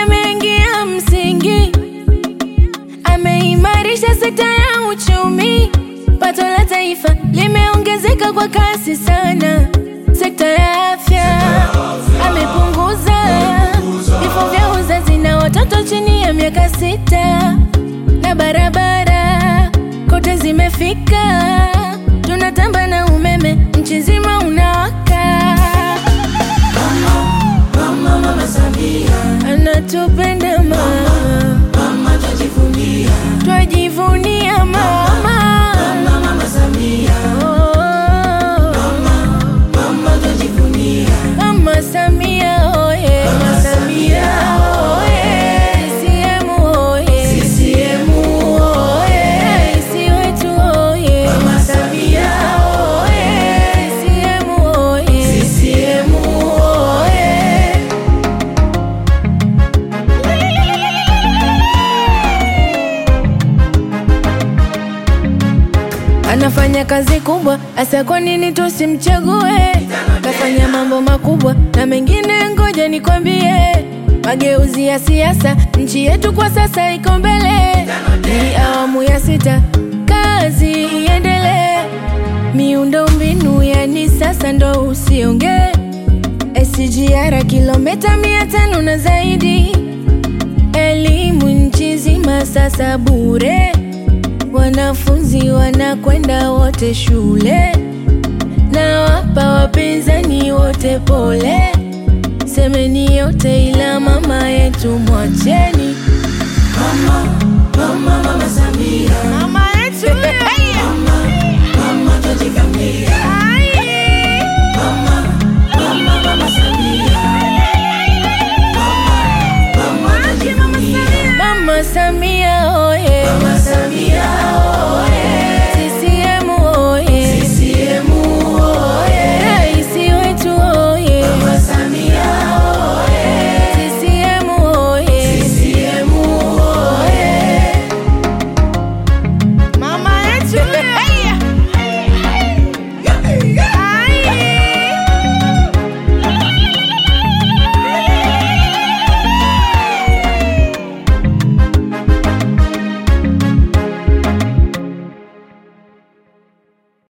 ameingia msingi, ameimarisha sekta ya uchumi, pato la taifa limeongezeka kwa kasi sana. Sekta ya afya amepunguza vifo vya uzazi na watoto chini ya miaka sita, na barabara kote zimefika, tunatamba na umeme nchi nzima unawaka. Mama, mama Samia, Anatupenda mama, mama twajivunia. twajivunia mama. Mama, mama Samia, Oh, mama twajivunia. Mama Samia oye, Mama Samia oye, CCM oye, CCM oye, Rais wetu oye, Mama Samia oye, CCM oye, CCM oye. Anafanya kazi kubwa, asa kwa nini tusimchague? Kafanya mambo makubwa na mengine, ngoja nikwambie. Mageuzi ya siasa, nchi yetu kwa sasa iko mbele. Ni awamu ya sita, kazi iendelee. Miundo mbinu yani sasa ndo usiongee. SGR kilomita mia tano na zaidi, elimu nchi nzima sasa bure wanafunzi wanakwenda wote shule, na wapa wapinzani wote pole. Semeni yote ila mama yetu